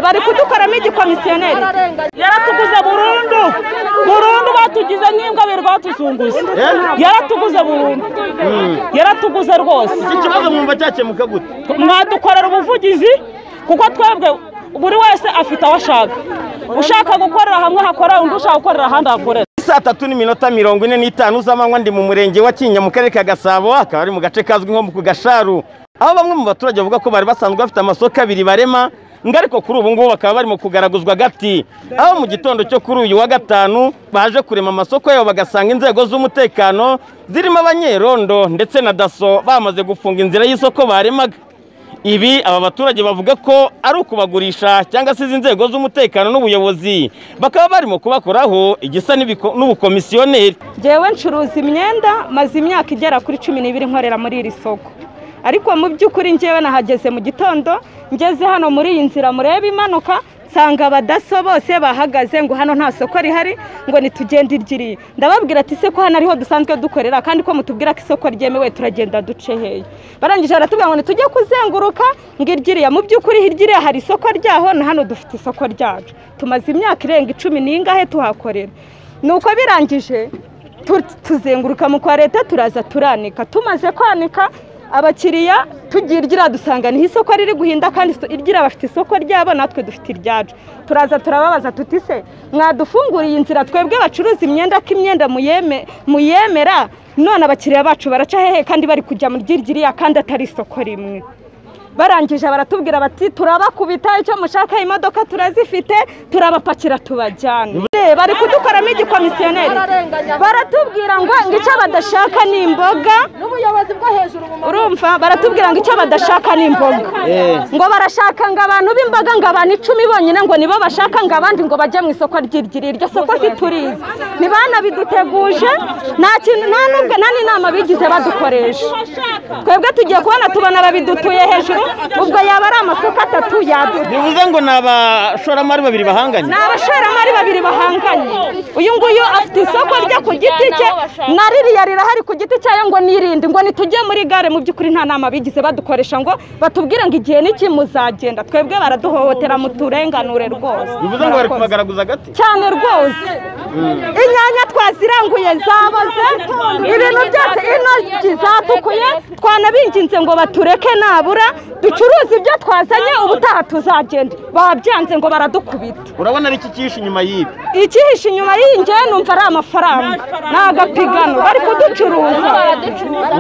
bari kudukoramo igikomisiyonereri yaratuguze burundu burundu batugize nk'imbwabiri batuzunguza yaratuguze burundu yaratuguze rwose iki kibazo mwumva cyakemuka gute mwadukorera ubuvugizi kuko twebwe buri wese afite aho ashaka ushaka gukorera hamwe hakorera undi ushaka gukorera ahandi hakorera saa tatu n'iminota mirongo ine n'itanu z'amanywa ndi mu murenge wa Kinyinya mu karere ka Gasabo akaba ari mu gace kazwi nko ku Gasharu aho bamwe mu baturage bavuga ko bari basanzwe bafite amasoko abiri barema ngo ariko kuri ubu ngubu bakaba barimo kugaraguzwa agati aho mu gitondo cyo kuri uyu wa gatanu baje kurema amasoko yabo bagasanga inzego z'umutekano zirimo abanyerondo ndetse na daso bamaze gufunga inzira y'isoko baremaga ibi aba baturage bavuga ko ari ukubagurisha cyangwa se izi nzego z'umutekano n'ubuyobozi bakaba barimo kubakoraho igisa n'ibiko- n'ubukomisiyoneri ngewe ncuruza imyenda maze imyaka igera kuri cumi n'ibiri nkorera muri iri soko ariko mu by'ukuri ngewe nahageze mu gitondo ngeze hano muri iyi nzira mureba imanuka nsanga abadaso bose bahagaze ngo hano nta soko rihari ngo nitugende iryiriye ndababwira ati se ko hano ariho dusanzwe dukorera kandi ko mutubwira ko isoko ryemewe turagenda duce hehe barangije baratubwira ngo nitujye kuzenguruka ngo iryiriya mu by'ukuri hiryiriya hari isoko ryaho na hano dufite isoko ryacu tumaze imyaka irenga icumi n'ingahe tuhakorera nuko birangije tu- tuzenguruka mu kwa leta turaza turanika tumaze kwanika abakiriya tugira iryira dusanga niho isoko riri guhinda kandi iso- iryira bafite isoko ryabo natwe dufite iryacu turaza turababaza tuti se mwadufunguriye inzira twebwe bacuruza imyenda ko imyenda muyeme- muyemera none abakiriya bacu baraca hehe kandi bari kujya mu ryiryiriya kandi atari isoko rimwe barangije baratubwira bati turabakubita icyo mushaka imodoka turazifite turabapakira tubajyana bari kudukoramo igikomisiyonereri baratubwira ngo ngo icyo badashaka ni imboga n'ubuyobozi bwo hejuru mu urumva baratubwira ngo icyo badashaka ni imboga ngo barashaka ngo abantu b'imboga ngo abantu icumi bonyine ngo nibo bashaka ngo abandi ngo bajye mu isoko ry'iryiri iryo soko siturizi ni bana biduteguje nta kintu nta n'ubwo nta n'inama bigize badukoresha twebwe tugiye kubona tubona babidutuye hejuru ubwo yaba ari amasoko atatu yadu bivuze ngo ni abashoramari babiri bahanganye ni abashoramari babiri bahanganye uyu nguyu afite isoko rye ku giti cye na ririya rirahari ku giti cyayo ngo nirinde ngo nitujye muri gare mu by'ukuri nta nama bigize badukoresha ngo batubwire ngo igihe n'iki muzagenda twebwe baraduhohotera muturenganure rwose bivuze ngo bari kubagaragaza agati cyane rwose inyanya twaziranguye zaboze ibintu byose intoryi zatukuye twanabinginze ngo batureke nabura ducuruze ibyo twazanye ubutaha tuzagenda babyanze ngo baradukubita urabona ari iki cyihishe inyuma y'ibi ikihishe inyuma y'inge numva ari amafaranga ni agapigano bari kuducuruza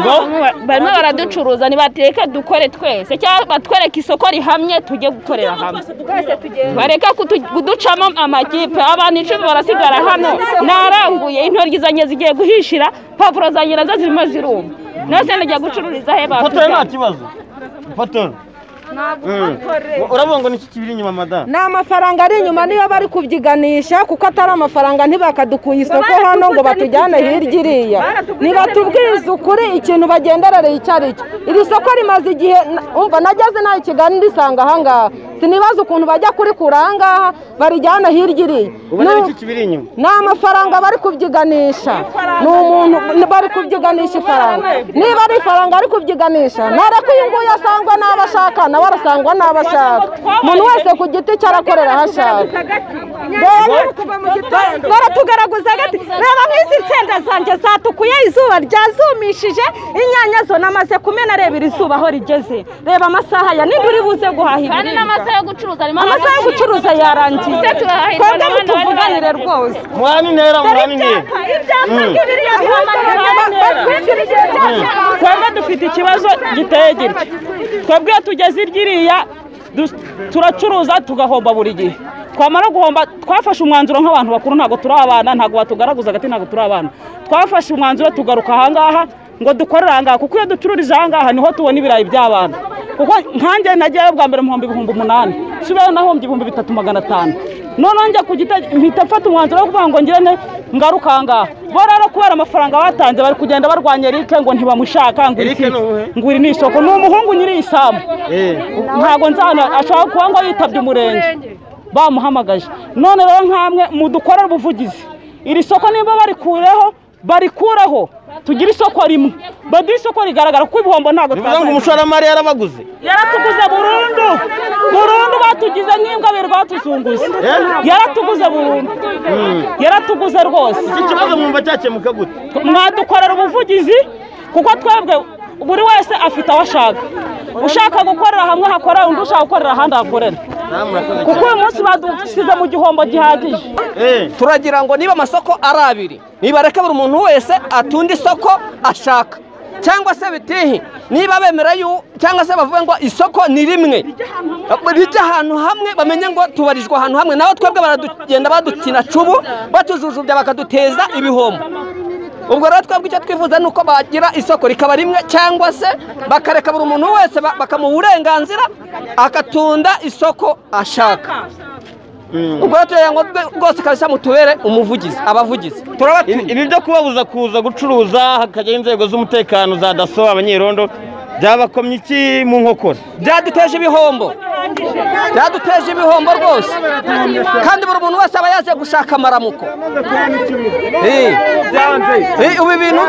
ngo barimo baraducuruza nibateka dukore twese cyangwa batwereke isoko rihamye tujye gukorera hamwe bareke kutu- kuducamo amakipe abantu icumi barasigara hano naranguye intoryi zanjye zigiye guhishira pavuro zanjye nazo zirimo ziruma nose nijya gucururiza he ifotora nta batugana kibazo ifotora urabona ngo niki kibiri inyuma madamu ni amafaranga ari inyuma niyo bari kubyiganisha kuko atari amafaranga ntibakadukuye isoko hano ngo batujyane hirya iriya nibatubwize ukuri ikintu bagenderereye icyo ari cyo iri soko rimaze igihe na- umva nageze nawe i kigali ndisanga ahangaha sinibaza ukuntu bajya kurikura ahangaha barijyana hirya iriya ubona ari Nu- iki kibiri inyuma ni amafaranga bari kubyiganisha ni umuntu bari kubyiganisha ifaranga niba ari ifaranga ari kubyiganisha ntareko uyu nguyu asangwa n'abo ashaka nawe arasangwa n'abo ashaka umuntu wese ku giti cye arakorera aho ashaka baratugaragaza gati reba nk'izi nsenda zanjye zatukuye izuba ryazumishije inyanya zo namaze kumena reba iri zuba aho rigeze reba amasaha ya nibura buze guhaha kandi ibiribwa n'amasaha yo gucuruza arimo amasaha yo gucuruza yarangiye twebwe mutuvuganire rwose muhana intera muhana intera ibyapa ibyapa by'ibiriya twebwe dufite ikibazo giteye gitya twebwe iyo tugeze iryiriya du- turacuruza tugahomba buri gihe twamara guhomba twafashe umwanzuro nk'abantu bakuru ntabwo turi abana ntabwo batugaragaza agati ntabwo turi abana twafashe umwanzuro tugaruka ahangaha ngo dukorere ahangaha kuko iyo ducururije ahangaha niho tubona ibirayi by'abana kuko nkanjye nagiyeyo bwa mbere mu bihumbi ibihumbi umunani nsubiyeyo nahombye ibihumbi bitatu magana atanu noneho njya ku gita mpita mfata umwanzuro wo kuvuga ngo ngirente ngaruka ahangaha bo rero kubera amafaranga batanze bari kugenda barwanya Eric ngo ntibamushaka ngo Eric iki ni uwuhe? ngo iri ni isoko ni umuhungu nyiri isambu Eh. ntabwo nzana ashobora kuba ngo yitabye umurenge bamuhamagaje none rero nkamwe mudukorera ubuvugizi iri soko niba barikureho barikuraho tugire isoko rimwe baduhe isoko rigaragara kuko ibihombo ntabwo bivuze ngo twazaga umushoramari yarabaguze yaratuguze burundu burundu batugize nk'imbwabiri batuzunguze Eh? yaratuguze burundu yaratuguze rwose iki kibazo mwumva cyakemuka gute mwadukorera ubuvugizi kuko twebwe buri wese afite aho ashaka ushaka gukorera hamwe hakorera undi ushaka gukorera ahandi hakorera kuko uyu munsi badusize mu gihombo gihagije Eh, turagira ngo niba amasoko ari abiri nibareke buri muntu wese atunda isoko ashaka cyangwa se bitihi niba bemera yu cyangwa se bavuga ngo isoko ni rimwe rijya ahantu hamwe bamenye ngo tubarijwe ahantu hamwe naho twebwe baradugenda badukina cubu batujujubya bakaduteza ibihombo ubwo rero twebwe icyo twifuza ni uko bagira isoko rikaba rimwe cyangwa se bakareka buri muntu wese ba- bakamuha uburenganzira akatunda isoko ashaka mm. ubwo rero turagira ngo rwe- rwose kabisa mutubere umuvugizi abavugizi turabatuye ibi ibi byo kubabuza kuza gucuruza hakajyaho inzego z'umutekano za daso abanyerondo byabakomye iki mu nkokora byaduteje ibihombo byaduteje ibihombo rwose kandi buri muntu wese aba yaje gushaka amaramuko Eh. Eh, ubu ibintu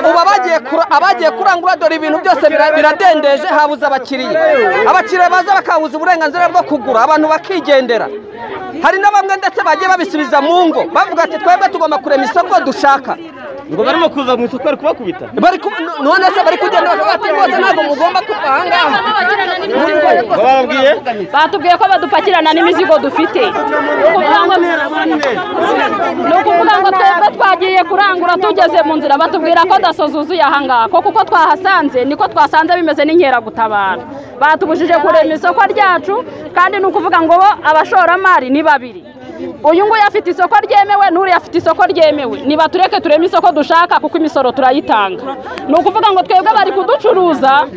ubu abagiye kura- abagiye kurangura dore ibintu byose bira- biradendeje habuze abakiriya abakiriya baza bakabuza uburenganzira bwo kugura abantu bakigendera hari na bamwe ndetse bagiye babisubiza mu ngo bavuga ati twebwe tugomba kurema isoko dushaka ngo barimo kuza mu isoko bari kubakubita bari ku- none se bari kugenda bakavuga ati rwose ntabwo mugomba kuva aha ngaha ngo bababwiye batubwiye ko badupakirana n'imizigo dufite Ni ukuvuga ngo- ni ukuvuga ngo twebwe twagiye kurangura tugeze mu nzira batubwira ko daso zuzuye aha ngaha ko kuko twahasanze niko twasanze bimeze n'inkeragutabara batubujije kurema isoko ryacu kandi ni ukuvuga ngo bo abashoramari ni babiri uyu nguyu afite isoko ryemewe n'uriya afite isoko ryemewe niba tureke tureme isoko dushaka kuko imisoro turayitanga ni ukuvuga ngo twebwe bari kuducuruza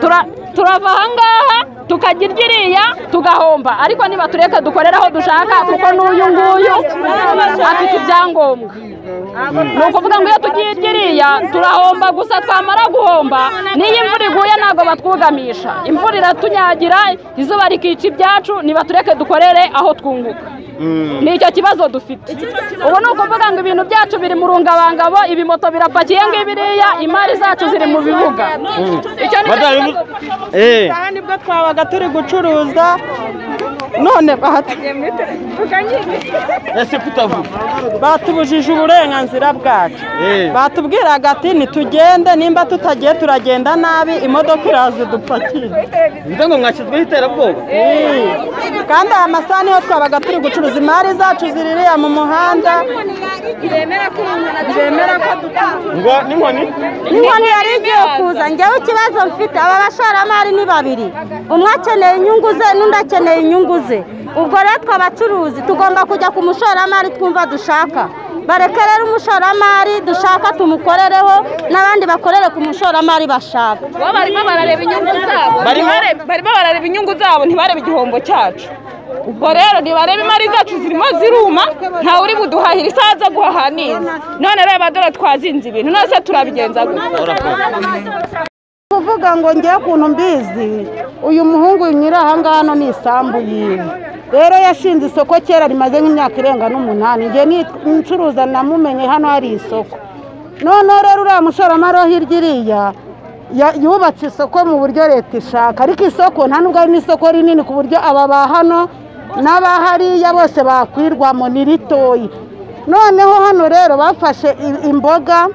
tura- turava aha ngaha tukajya iryiriya tugahomba ariko niba tureka dukorera aho dushaka kuko n'uyu nguyu afite ibyangombwa ni ukuvuga ngo iyo tugiye iryiriya turahomba gusa twamara guhomba n'iyo imvura iguye ntabwo batwugamisha imvura iratunyagira izuba rikica ibyacu niba tureke dukorere aho twunguka ni icyo kibazo dufite ubu ni ukuvuga ngo ibintu byacu biri mu rungabangabo ibimoto birapakiye ngo ibiriya imari zacu ziri mu bibuga icyo ni cyo Madame, kibazo eh, aha nibwo twabaga turi gucuruza none batu- ese kutavuga batubujije uburenganzira bwacu Eh. batubwiraga ati nitugende nimba tutagiye turagenda nabi imodoka iraza idupakira bivuze ngo mwashyizweho iterabwoba Eh. kandi aya masaha niho twabaga turi gucuruza imari zacu ziririya mu muhanda bemera ko ngo n'inkoni inkoni yari igiye kuza njyewe ikibazo mfite aba bashoramari ni babiri umwe akeneye inyungu ze n'undi akeneye inyungu ze ubwo rero twe abacuruzi tugomba kujya ku mushoramari twumva dushaka bareke rero umushoramari dushaka tumukorereho n'abandi bakorere ku mushoramari bashaka bo barimo barareba inyungu zabo Barimo- ntibare- barimo barareba inyungu zabo ntibarebe igihombo cyacu ubwo rero ntibarebe imari zacu zirimo ziruma ntawe uri buduhahira isaha aza guhaha neza none reba dore twazinze ibintu nose turabigenza gutya kuvuga ngo ngewe ukuntu mbizi uyu muhungu nyiri aha ngaha hano ni isambu yiwe rero yashinze isoko kera rimaze nk'imyaka irenga n'umunani njye ncuruza namumenye hano hari isoko noneho rero uriya mushoramari wo hirya iriya ya- yubatse isoko mu buryo leta ishaka ariko isoko nta nubwo ari n'isoko rinini ku buryo aba ba hano n'abahariya bose bakwirwamo ni ritoya noneho hano rero bafashe i- imboga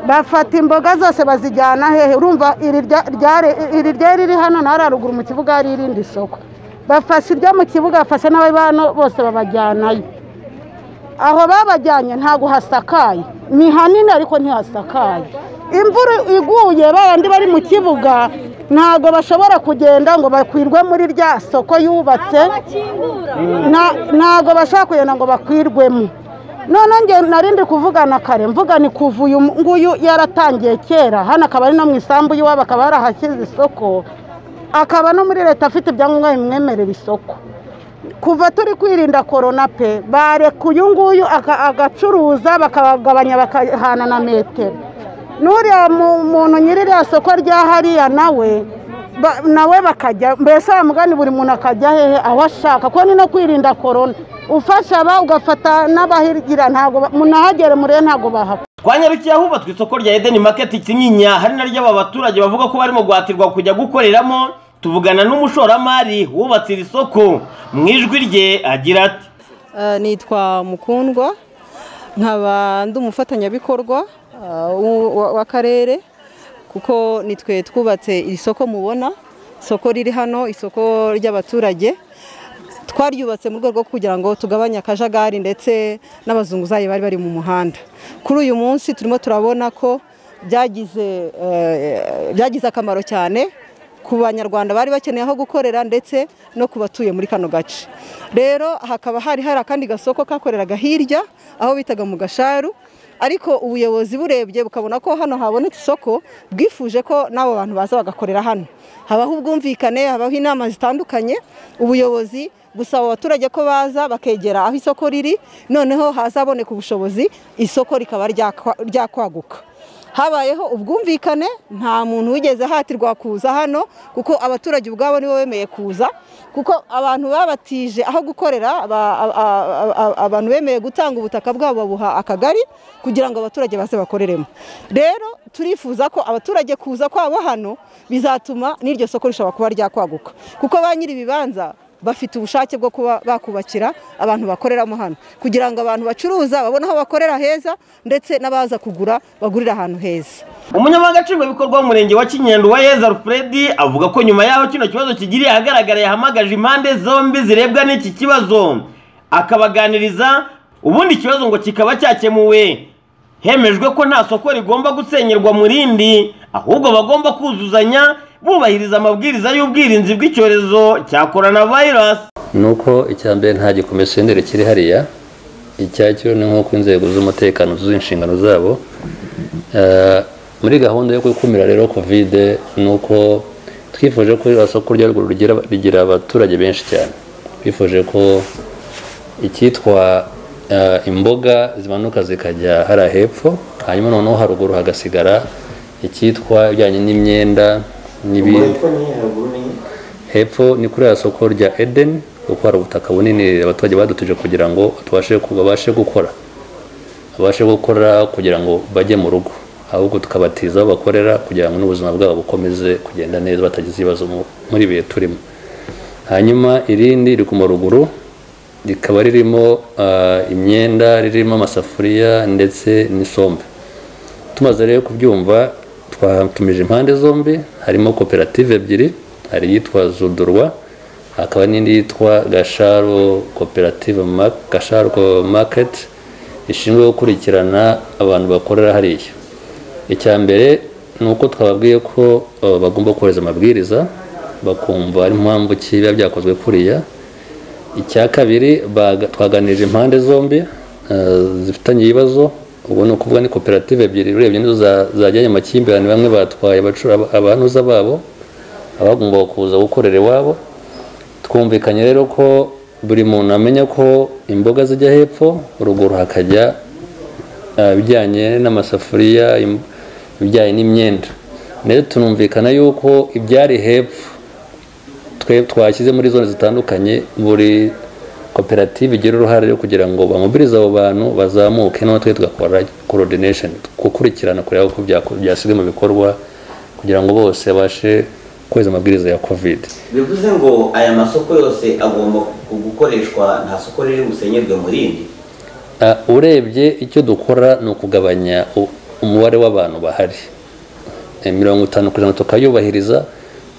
bafata imboga zose bazijyana hehe urumva iri rya- ryari- iri ryari riri hano na hariya haruguru mu kibuga hari irindi soko bafashe iryo mu kibuga bafashe n'abari hano bose babajyanayo aho babajyanye ntabwo hasakaye ni hanini ariko ntihasakaye imvura iguye babandi bari mu kibuga ntabwo bashobora kugenda ngo bakwirwe muri rya soko yubatse Nta- ntabwo bashaka kugenda ngo bakwirwemo noneho nge narindi kuvugana kare mvuga ni kuva uyu nguyu yaratangiye kera hano akaba ari no mu isambu y'iwabo akaba yarahashyize isoko akaba no muri leta afite ibyangombwa bimwemerera isoko kuva turi kwirinda korona pe bareka uyu nguyu aka- agacuruza bakagabanya bakahana na metero n'uriya mu- muntu nyiri iriya soko rya hariya nawe ba- nawe bakajya mbese wa mugani buri muntu akajya hehe aho ashaka kuko ni no kwirinda korona ufasha aba ugafata n'abahigira ntabwo ba- munahagere murebe ntabwo bahapfa kwa nyarukiya hubatswe isoko rya edeni maketi kinyinya hari naryo aba baturage bavuga ko barimo guhatirwa kujya gukoreramo tuvugana n'umushoramari wubatse iri soko mu ijwi rye agira ati Eh, nitwa mukundwa nkaba ndi umufatanyabikorwa eh, w'u- wa- w'akarere kuko nitwe twubatse iri soko mubona isoko riri hano isoko ry'abaturage twaryubatse mu rwego rwo kugira ngo tugabanye akajagari ndetse n'abazunguzayi bari bari mu muhanda kuri uyu munsi turimo turabona ko byagize eh, byagize akamaro cyane ku banyarwanda bari bakeneye aho gukorera ndetse no ku batuye muri kano gace rero hakaba hari hari akandi gasoko kakoreraga hirya aho bitaga mu gasharu ariko ubuyobozi burebye bukabona ko hano habonetse isoko bwifuje ko n'abo bantu baza bagakorera hano habaho ubwumvikane habaho inama zitandukanye ubuyobozi busaba abaturage ko baza bakegera aho isoko riri noneho hazaboneka ubushobozi isoko rikaba ryakwa- ryakwaguka habayeho ubwumvikane nta muntu wigeze ahatirwa kuza hano kuko abaturage ubwabo nibo bemeye kuza kuko abantu babatije aho gukorera aba- a- a- a- a- abantu bemeye gutanga ubutaka bwabo babuha akagari kugira ngo abaturage baze bakoreremo rero turifuza ko abaturage kuza kwabo hano bizatuma n'iryo soko rishobora kuba ryakwaguka kuko ba nyiri ibibanza bafite ubushake bwo kuba bakubakira abantu bakoreramo hano kugira ngo abantu bacuruza babone aho bakorera heza ndetse n'abaza kugura bagurira ahantu heza umunyamabanga nshingwabikorwa w'umurenge wa kinyendo wa yeza alfred avuga ko nyuma y'aho kino kibazo kigiriye ahagaragara yahamagaje impande zombi zirebwa n'iki kibazo akabaganiriza ubundi ikibazo ngo kikaba cyakemuwe hemejwe ko nta soko rigomba gusenyerwa mu rindi ahubwo bagomba kuzuzanya bubahiriza amabwiriza y'ubwirinzi bw'icyorezo cya coronavirus ni uko icya mbere nta gikomisiyoneri kiri hariya icyacyo ni nk'uko inzego z'umutekano zuzuye inshingano zabo Eh, muri gahunda yo gukumira rero kovide ni uko twifuje ko iriya soko rya ruguru rigira- rigira abaturage benshi cyane twifuje ko icyitwa eh, imboga zimanuka zikajya hariya hepfo hanyuma noneho haruguru hagasigara icyitwa ibijyanye n'imyenda n'ibindi hepfo ni kuri ya soko rya edeni kuko hari ubutaka bunini abaturage badutije kugira ngo tubashe ku- babashe gukora babashe gukora kugira ngo bajye mu rugo ahubwo tukabatiza aho bakorera kugira ngo n'ubuzima bwabo bukomeze kugenda neza batagize ibibazo mu- muri ibihe turimo hanyuma irindi riri ku maruguru rikaba ririmo ah, imyenda ririmo amasafuriya ndetse n'isombe tumaze rero kubyumva twatumije impande zombi harimo koperative ebyiri hari iyitwa zudurwa hakaba n'indi yitwa gasharo koperative Ma- gasharo Co- market ishinzwe gukurikirana abantu bakorera hariya icya mbere ni uko twababwiye ko eh, bagomba kohereza amabwiriza bakumva ari impamvu ki biba byakozwe kuriya icya kabiri baga- twaganirije impande zombi eh, zifitanye ibibazo ubwo ni ukuvuga ni koperative ebyiri urebye nizo za- zajyanye amakimbirane bamwe batwaye abacura- aba- abantuza babo abagombaga kuza gukorera iwabo twumvikanye rero ko buri muntu amenya ko imboga zijya hepfo ruguru hakajya eh, ibijyanye n'amasafuriya im- ibijyanye n'imyenda ndetse tunumvikana yuko ibyari hepfo twe twashyize muri zone zitandukanye buri koperative igira uruhare rwo kugira ngo bamobilize abo bantu bazamuke noneho twe tugakora coordination gukurikirana kureba uko byako- byashyizwe mu bikorwa kugira ngo bose babashe kweza amabwiriza ya covid bivuze ngo aya masoko yose agomba gukoreshwa nta soko riri busenyerwe mu rindi Ah, urebye icyo dukora ni ukugabanya u- umubare w'abantu bahari Eh, mirongo itanu ku ijana tukayubahiriza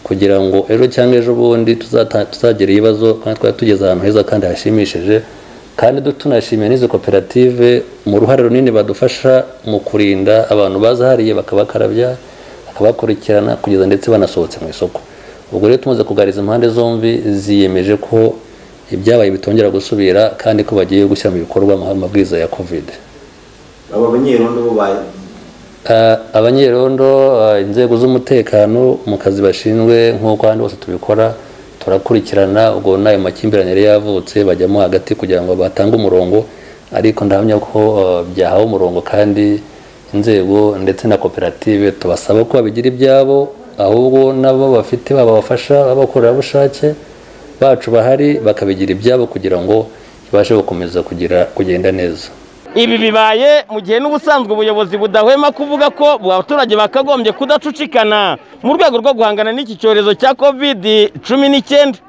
kugira ngo ejo cyangwa ejo bundi tuzata- tuzagira ibibazo kandi twari tugeze ahantu heza kandi hashimishije kandi du- tunashimiye n'izi koperative mu ruhare runini badufasha mu kurinda abantu baza hariya bakabakarabya bakabakurikirana kugeza ndetse banasohotse mu isoko ubwo rero tumaze kugaririza impande zombi ziyemeje ko ibyabaye bitongera gusubira kandi ko bagiye gushyira mu bikorwa amah- amabwiriza ya covid aba banyerondo bo ba- Ah, abanyerondo ah, inzego z'umutekano mu kazi bashinzwe nk'uko ahandi hose tubikora turakurikirana ubwo n'ayo makimbirane yari yavutse bajyamo hagati kugira ngo batange umurongo ariko ndahamya ko ah, byahawe umurongo kandi inzego ndetse na koperative tubasaba ko babigira ibyabo ahubwo nabo bafite babafasha b'abakorerabushake bacu bahari bakabigira ibyabo kugira ngo ibashe gukomeza kugira kugenda neza ibi bibaye mu gihe n'ubusanzwe ubuyobozi budahwema kuvuga ko abaturage bakagombye kudacucikana mu rwego rwo guhangana n'iki cyorezo cya kovidi cumi n'icyenda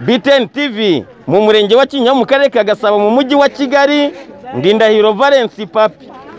biteni tivi mu murenge wa kinyinya mu karere ka gasabo mu mujyi wa kigali ndindahiro valensi papi